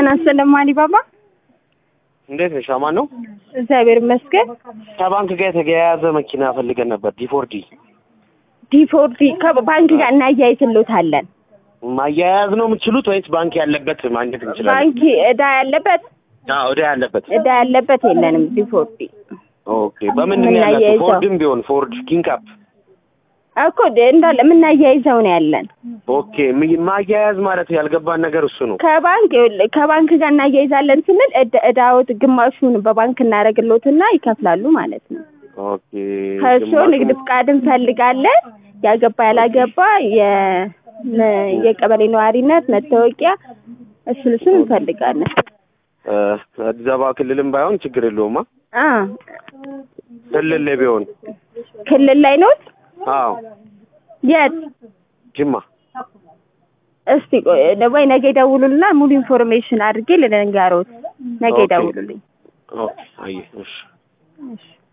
ጤና ይስጥልኝ አሊባባ። እንዴት ነሽ? አማን ነው? እግዚአብሔር ይመስገን። ከባንክ ጋር የተያያዘ መኪና ፈልገን ነበር። ዲፎርዲ ዲፎርዲ ከባንክ ጋር እናያይዝሎታለን። ማያያዝ ነው የምትችሉት ወይስ ባንክ ያለበት ማግኘት እንችላለን? ባንክ እዳ ያለበት አዎ እዳ ያለበት። እዳ ያለበት የለንም። ዲፎርዲ ኦኬ። በምንድን ነው ያላችሁ? የምናያይዘው። ፎርድም ቢሆን ፎርድ ኪንካፕ። እኮ እንዳለ የምናያይዘው ነው ያለን። ኦኬ። ሚ- ማያያዝ ማለት ያልገባን ነገር እሱ ነው። ከባንክ ይኸውልህ፣ ከባንክ ጋር እናያይዛለን ስንል እዳ- እዳዎት ግማሹን በባንክ እናደርግሎትና ይከፍላሉ ማለት ነው። ኦኬ። ከእሱ ግማሹ- ንግድ ፍቃድ እንፈልጋለን። ያገባ ያላገባ የ- ነ- የቀበሌ ነዋሪነት መታወቂያ እሱን እሱን እንፈልጋለን። እ፣ አዲስ አበባ ክልልም ባይሆን ችግር የለውማ። አ ክልል ላይ ቢሆን ክልል ላይ ኖት? አዎ የት? ጅማ እስቲ ቆይ ወይ ነገ ይደውሉልና ሙሉ ኢንፎርሜሽን አድርጌ ልንገሮት። ነገ ኦኬ። ይደውሉልኝ። ኦኬ። አየህ፣ እሺ እሺ